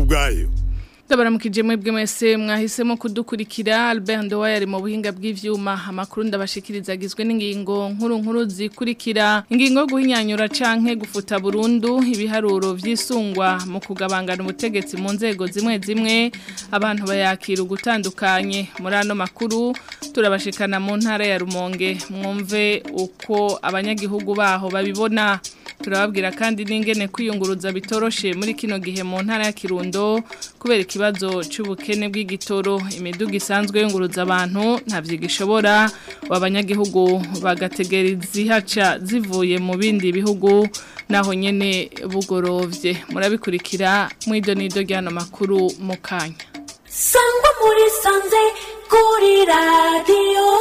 bwayo Ndabaramukije mwebwe mwese mwahisemo kudukurikira Albert Ndowa yari mu buhinga bw'ivyuma amakuru ndabashikiriza agizwe n'ingingo nkuru nkuru zikurikira ingingo yo guhinyanyura canke gufuta burundu ibiharuro vy'isungwa mu kugabangana ubutegetsi mu nzego zimwe zimwe abantu bayakira ugutandukanye muri ano makuru turabashikana mu ntara ya Rumonge mwumve uko abanyagihugu baho babibona turababwira kandi n'ingene kwiyunguruza bitoroshe muri kino gihe mu ntara ya Kirundo kubera ikibazo cy'ubukene bw'igitoro imiduga isanzwe yunguruza abantu ntavyo gishobora abanyagihugu bagategera izihaca zivuye mu bindi bihugu naho nyene bugorovye murabikurikira mu idonido ry'ano makuru mu kanya sangwa muri sanze kuri radiyo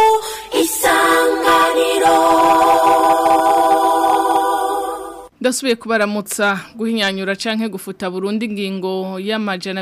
isanganiro Ndasubiye kubaramutsa guhinyanyura canke gufuta Burundi ingingo y'amajana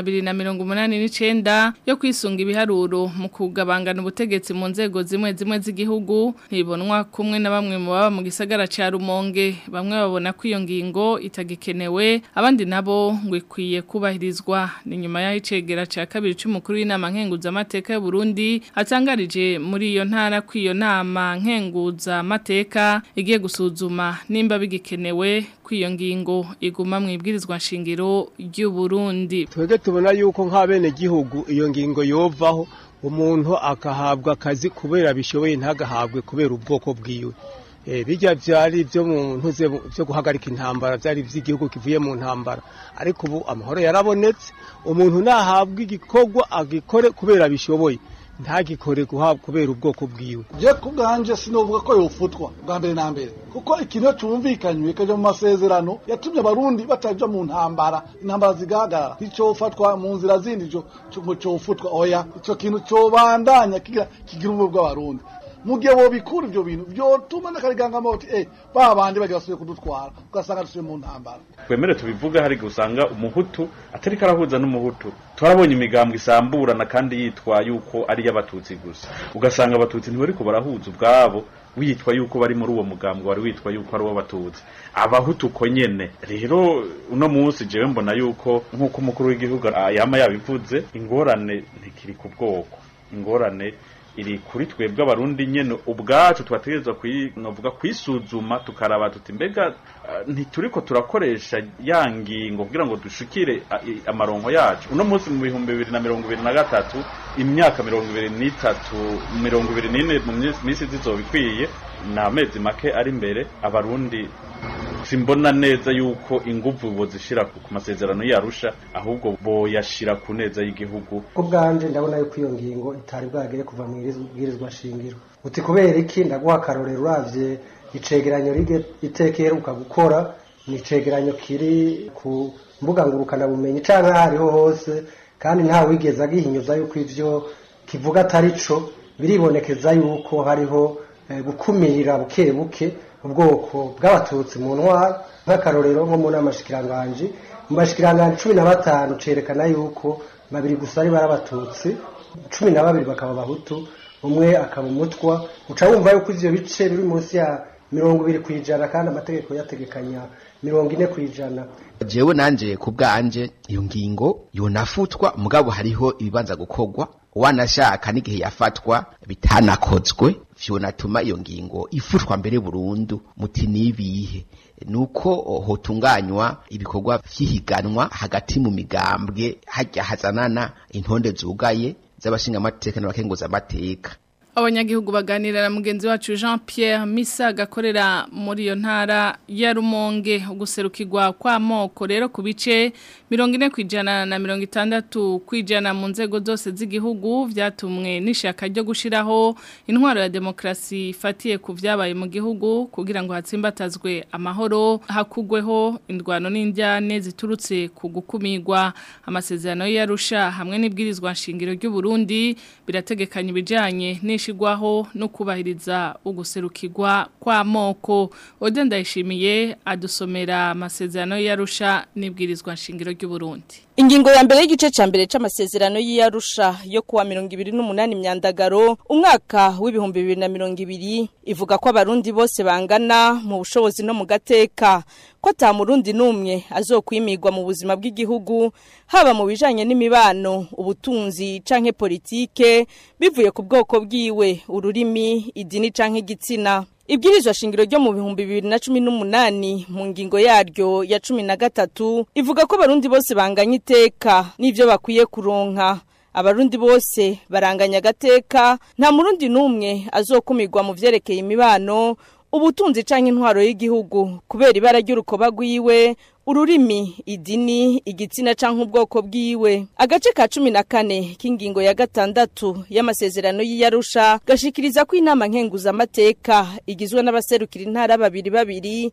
289 yo kwisunga ibiharuro mu kugabangana ubutegetsi mu nzego zimwe zimwe z'igihugu ntibonwa kumwe na bamwe mu baba mu gisagara ca Rumonge bamwe babona ko iyo ngingo itagikenewe abandi nabo ngo ikwiye kubahirizwa ni nyuma y'aho icegera ca kabiri c'umukuru w'inama nkenguza amateka y'u Burundi atangarije muri iyo ntara ko iyo nama nkenguza amateka igiye gusuzuma nimba bigikenewe kw'iyo ngingo iguma mu ibwirizwa nshingiro ry'u Burundi twebwe tubona yuko nk'abene gihugu iyo ngingo yovaho umuntu akahabwa akazi kubera bishoboye ntagahabwe kubera ubwoko bwiwe bijya byari byo mu ntuze byo guhagarika intambara byari by'igihugu kivuye mu ntambara ariko ubu amahoro yarabonetse umuntu nahabwa igikorwa agikore kubera bishoboye ntagikore guhabwa kubera ubwoko bwiwe je kubwanje sinovuga ko yofutwa bwa mbere na mbere kuko ikintu cyumvikanywe kaje mu masezerano yatumye abarundi bataja mu ntambara intambara zigahagarara nticofatwa mu nzira zindi ngo cofutwa oya ico kintu cobandanya kigira kigira ubumwe bw'abarundi mu gihe bobikura ivyo bintu vyotuma n'akarigangamo bati eh ba bandi bagiye basubiye kudutwara ugasanga dusubiye mu ntambara twemere tubivuga hari gusanga umuhutu atari karahuza n'umuhutu twarabonye imigambwe isamburana kandi yitwa yuko ari y'abatutsi gusa ugasanga abatutsi ntibariko barahuza ubwabo witwa yuko bari muri uwo mugambwe wari witwa yuko ari uw'abatutsi abahutu uko nyene rero uno munsi jewe mbona yuko nk'uko umukuru w'igihugu yama yabivuze ingorane ntikiri ku bwoko ingorane iri kuri twebwe abarundi nyene ubwacu twategerezwa novuga kwisuzuma tukaraba tuti mbega ntituriko turakoresha ya ngingo kugira ngo dushikire amaronko yacu uno munsi mu bihumbi bibiri na mirongo ibiri na gatatu imyaka mirongo ibiri n'itatu mirongo ibiri n'ine mu minsi zizoba ikwiye ni amezi make ari imbere abarundi simbona neza yuko inguvu bozishira ku masezerano yarusha ahubwo boyashira ku neza y'igihugu ko bwanje ndabona yuko iyo ngingo itari bwagere kuva mu bwirizwa shingiro uti kubera iki ndaguha akarorero uravye icegeranyo iteka iheruka gukora ni icegeranyo kiri ku mbuga ngurukana bumenyi canke hariho hose kandi nta wigeze agihinyuza yuko ivyo kivuga atari co biribonekeza yuko hariho gukumirira buke buke ubwoko bw'abatutsi mu ntwara nk'akarorero nko mu nama shikiranganji mu bashikiranganji cumi na batanu cerekana yuko babiri gusa ari barabatutsi cumi na babiri bakaba abahutu umwe akaba umutwa uca wumva yuko ivyo bice biri munsi ya mirongo ibiri ku ijana kandi amategeko yategekanya mirongo ine ku ijana jewe nanje ku bwanje iyo ngingo yonafutwa mugabo hariho ibibanza gukorwa wanashaka n'igihe yafatwa bitanakozwe vyonatuma iyo ngingo ifutwa mbere burundu muti nibihe nuko hotunganywa ibikorwa vy'ihiganwa hagati mu migambwe hajya hazanana intonde zugaye z'abashinga amateka n'abakenguza amateka abanyagihugu baganira na mugenzi wacu Jean Pierre Misa gakorera muri iyo ntara ya Rumonge uguserukirwa kwa moko rero ku bice 40 kwijana na 60 kwijana mu nzego zose z'igihugu vyatumwe n'ishaka ryo gushiraho intwaro ya demokrasi ifatiye ku vyabaye mu gihugu kugira ngo hatsimbatazwe amahoro hakugweho indwano n'indyane ziturutse ku gukumirwa amasezerano y'arusha hamwe n'ibwirizwa nshingiro ry'u Burundi birategekanya ibijanye n'ish gushigwaho no kubahiriza uguserukirwa kwa moko Ode ndayishimiye adusomera amasezerano yarusha nibwirizwa nshingiro ry'u Burundi Ingingo ya mbere y'igice ca mbere c'amasezerano y'Arusha yo kuwa 28 myandagaro umwaka w'ibihumbi 2020 ivuga ko abarundi bose bangana mu bushobozi no mu gateka ko ata murundi numwe azokwimirwa mu buzima bw'igihugu haba mu bijanye n'imibano ubutunzi canke politike bivuye ku bwoko bwiwe ururimi idini canke igitsina Ibwirizwa shingiro ryo mu bihumbi bibiri na cumi n'umunani mu ngingo yaryo ya cumi na gatatu ivuga ko abarundi bose banganya iteka n'ivyo bakwiye kuronka abarundi bose baranganya agateka nta murundi n'umwe azokumirwa mu vyerekeye imibano ubutunzi canke intwaro y'igihugu kubera ibara ry'urukoba rwiwe ururimi idini igitsina canke ubwoko bwiwe agace ka cumi na kane k'ingingo ya gatandatu y'amasezerano y'iyarusha gashikiriza ko inama nkenguzamateka igizwe n'abaserukira intara babiri babiri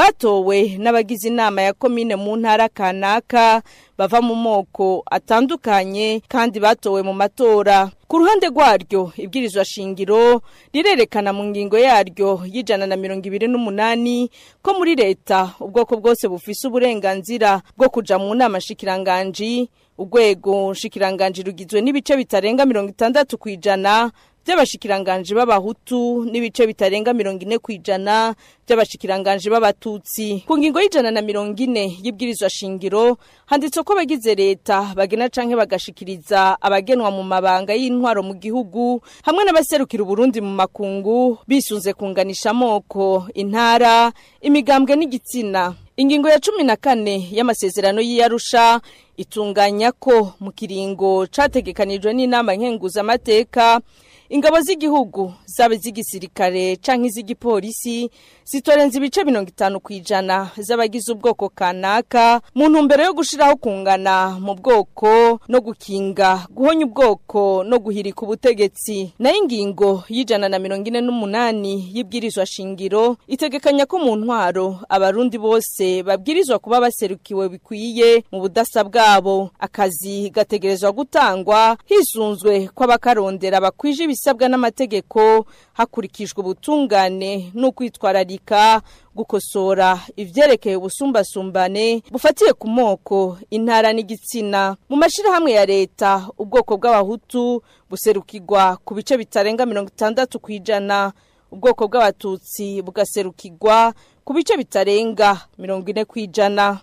batowe n'abagize inama ya komine mu ntara kanaka bava mu moko atandukanye kandi batowe mu matora ku ruhande rwaryo ibwirizwa shingiro rirerekana mu ngingo yaryo y'ijana na mirongo ibiri n'umunani ko muri leta ubwoko bwose bufise uburenganzira bwo kuja mu nama shikiranganji urwego shikiranganji rugizwe n'ibice bitarenga mirongo itandatu ku ijana by'abashikiranganji b'abahutu n'ibice bitarenga mirongo ine ku ijana by'abashikiranganji b'abatutsi ku ngingo y'ijana na mirongo ine y'ibwirizwa shingiro handitse ko abagize leta bagena canke bagashikiriza abagenwa mu mabanga y'intwaro mu gihugu hamwe n'abaserukira uburundi mu makungu bisunze kunganisha amoko intara imigambwe n'igitsina ingingo ya cumi na kane y'amasezerano y'iyarusha itunganya ko mu kiringo categekanijwe n'inama nkenguzamateka ingabo z'igihugu zaba iz'igisirikare canke iz'igipolisi zitorenza ibice mirongo itanu ku ijana z'abagize ubwoko kanaka mu ntumbero yo gushiraho kungana mu bwoko no gukinga guhonya ubwoko no guhirika ubutegetsi nayo ingingo y'ijana na mirongo ine n'umunani y'ibwirizwa shingiro itegekanya ko mu ntwaro abarundi bose babwirizwa kuba baserukiwe bikwiye mu budasa bwabo akazi gategerezwa gutangwa hisunzwe ko abakarondera bakwije ibisabwa n'amategeko hakurikijwe ubutungane n'ukwitwararika gukosora ivyerekeye ubusumbasumbane bufatiye ku moko intara n'igitsina mu mashirahamwe ya leta ubwoko bw'abahutu buserukirwa ku bice bitarenga mirongo itandatu ku ijana ubwoko bw'abatutsi bugaserukirwa ku bice bitarenga mirongo ine ku ijana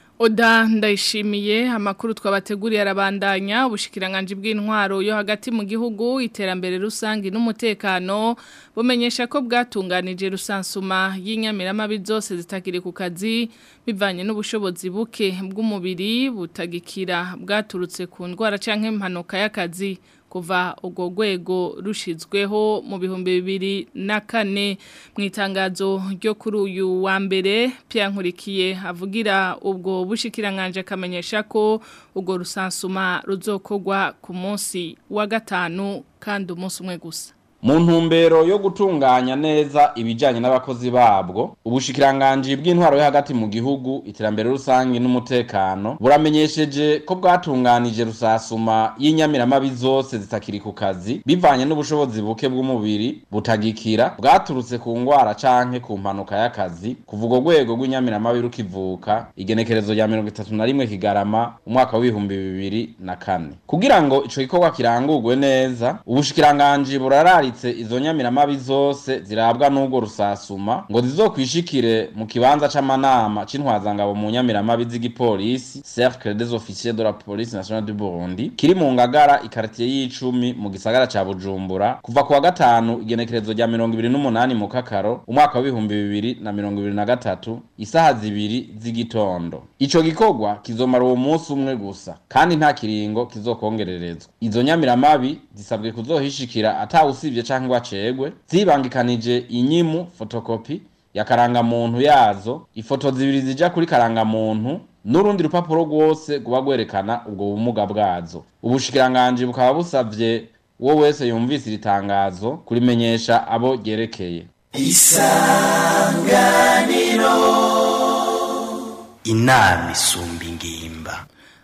Oda ndayishimiye amakuru twabateguriye arabandanya ubushikiranganje bw'intwaro yo hagati mu gihugu iterambere rusangi n'umutekano bumenyesha ko bwatunganije rusansuma y'inyamiramabi zose zitakiri ku kazi bivanye n'ubushobozi buke bw'umubiri butagikira bwaturutse ku ndwara canke impanuka y'akazi kuva ubwo rwego rushizweho mu bihumbi bibiri na kane mu itangazo ryo kuri uyu wa mbere Nkurikiye avugira ubwo bushikiranganje akamenyesha ko ubwo rusansuma ruzokogwa ku munsi wa gatanu kandi umunsi umwe gusa mu ntumbero yo gutunganya neza ibijyanye n'abakozi babwo ubushikiranganji bw'intwaro yo hagati mu gihugu iterambere rusange n'umutekano buramenyesheje ko bwatunganije rusasuma y'inyamiramabi zose zitakiri ku kazi bivanye n'ubushobozi buke bw'umubiri butagikira bwaturutse ku ngwara canke ku mpanuka y'akazi kuva urwo rwego rw'inyamiramabi rukivuka igenekerezo rya mirongo itatu na rimwe kigarama umwaka w'ibihumbi bibiri na kane kugira ngo ico gikorwa kirangurwe neza ubushikiranganji burarari izo nyamiramabi zose zirabwa n'ubwo rusasuma ngo zizokwishikire mu kibanza c'amanama c'intwazangabo mu nyamiramabi z'igipolisi cercle des officiers de la police nationale du Burundi kiri mu ngagara ikartier y'icumi mu gisagara ca Bujumbura kuva ku wa gatanu igenekerezo rya mirongo ibiri n'umunani mu kakaro umwaka w'ibihumbi bibiri na mirongo ibiri na gatatu isaha zibiri z'igitondo ico gikorwa kizomara uwo munsi umwe gusa kandi nta kiringo kizokongererezwa izo nyamiramabi zisabwe kuzohishikira atawusivye canke ngo acegwe zibangikanije inyimu fotokopi ya karangamuntu yazo ifoto zibiri zija kuri karangamuntu n'urundi rupapuro rwose rwuba rwerekana ubwo bumuga bwazo ubushikiranganji bukaba busavye uwo wese yumvise iri tangazo kurimenyesha abo ryerekeye isanganiro inama isumba ingimba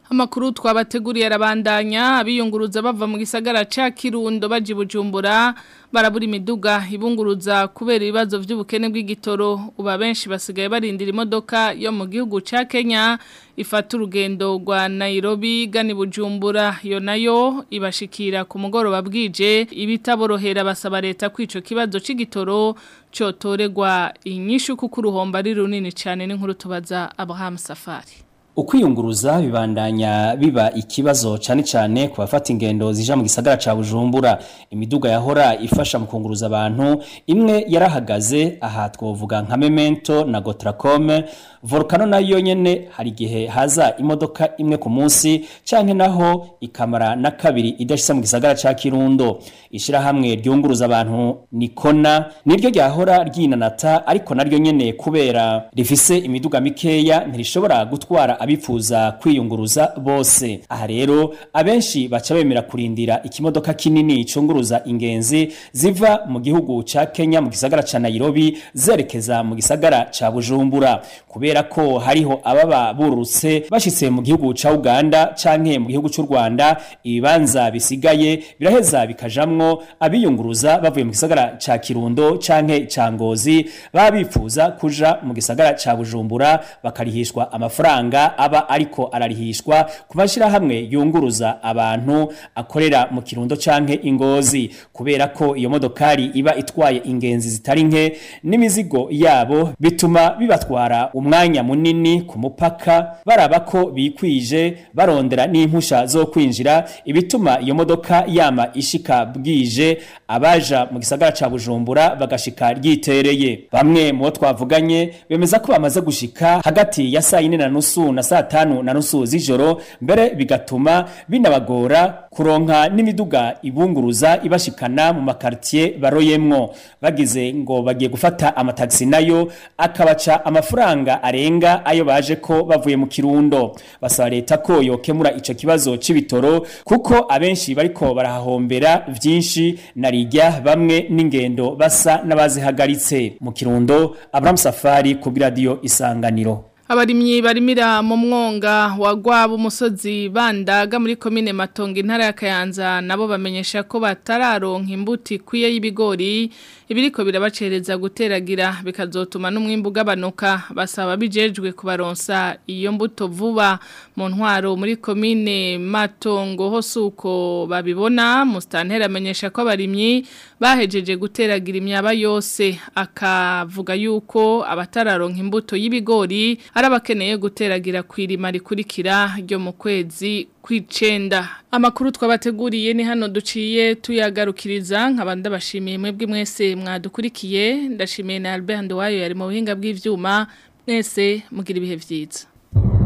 Amakuru twabateguriye arabandanya abiyunguruza bava mu gisagara ca Kirundo baje Bujumbura barabura imiduga ibunguruza kubera ibibazo by'ubukene bw'igitoro uba benshi basigaye barindira imodoka yo mu gihugu ca Kenya ifata urugendo rwa Nairobi gani Bujumbura yo nayo ibashikira ku mugoroba bwije ibitaborohera basaba leta kwico kibazo c'igitoro cotoregwa inyishu kuko uruhomba ari runini cyane n'inkuru tubaza Abraham Safari ukwiyunguruza bibandanya biba ikibazo cyane cyane ku bafata ingendo zija mu gisagara ca Bujumbura imiduga yahora ifasha mu kunguruza abantu imwe yarahagaze aha twovuga nka Memento na Gotracom Volcano nayo nyene hari gihe haza imodoka imwe ku munsi canke naho ikamara na kabiri idashisa mu gisagara ca Kirundo ishira hamwe ryunguruza abantu Nikona niryo ryahora ryinanata ariko naryo nyene kubera rifise imiduga mikeya ntirishobora gutwara abifuza kwiyunguruza bose aha rero abenshi baca bemera kurindira ikimodoka kinini cunguruza ingenzi ziva mu gihugu ca Kenya mu gisagara ca Nairobi zerekeza mu gisagara ca Bujumbura kubera ko hariho ababa burutse bashitse mu gihugu ca Uganda canke mu gihugu c'u Rwanda ibibanza bisigaye biraheza bikajamwo abiyunguruza bavuye mu gisagara ca Kirundo canke ca Ngozi baba bifuza kuja mu gisagara ca Bujumbura bakarihishwa amafaranga aba ariko ararihishwa ku mashyirahamwe yunguruza abantu akorera mu kirundo canke ingozi kubera ko iyo modokari iba itwaye ingenzi zitari nke n'imizigo yabo bituma bibatwara umwanya munini ku mupaka baraba ko bikwije barondera n'impusha zo kwinjira ibituma iyo modoka yama ishika bwije abaja mu gisagara ca Bujumbura bagashika ryitereye bamwe mu bo twavuganye bemeza ko bamaze gushika hagati ya saa yine na nusu na saa tanu na nusu z'ijoro mbere bigatuma binabagora kuronka n'imiduga ibunguruza ibashikana mu makartier baroyemwo bagize ngo bagiye gufata amataxi nayo akabaca amafaranga arenga ayo baje ko bavuye mu kirundo basaba leta ko yokemura ico kibazo c'ibitoro kuko abenshi bariko barahahombera vyinshi narijya bamwe n'ingendo basa n'abazihagaritse mu kirundo Abraham Safari ku radio isanganiro Abarimyi barimira mu mwonga wa gwabo umusozi bandaga muri komine Matongo intara ya Kayanza nabo bamenyesha ko batararonka imbuti kwiye y'ibigori ibiriko birabacereza guteragira bikazotuma n'umwimbu ugabanuka basaba bijejwe kubaronsa iyo mbuto vuba mu ntwaro muri komine Matongo hosuko babibona mustantera amenyesha ko abarimyi bahejeje guteragira imyaba yose akavuga yuko abatararonka imbuto y'ibigori arabakeneye guteragira kwirima rikurikira ryo mu kwezi kwicenda amakuru twabateguriye ni hano duciye tuyagarukiriza nkabanda bashimiye mwebwe mwese mwadukurikiye ndashimiye na Albert Ndowayo yari mu buhinga bw'ivyuma mwese mugira ibihe vyiza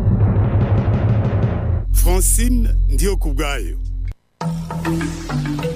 Francine ndiyo kubgayo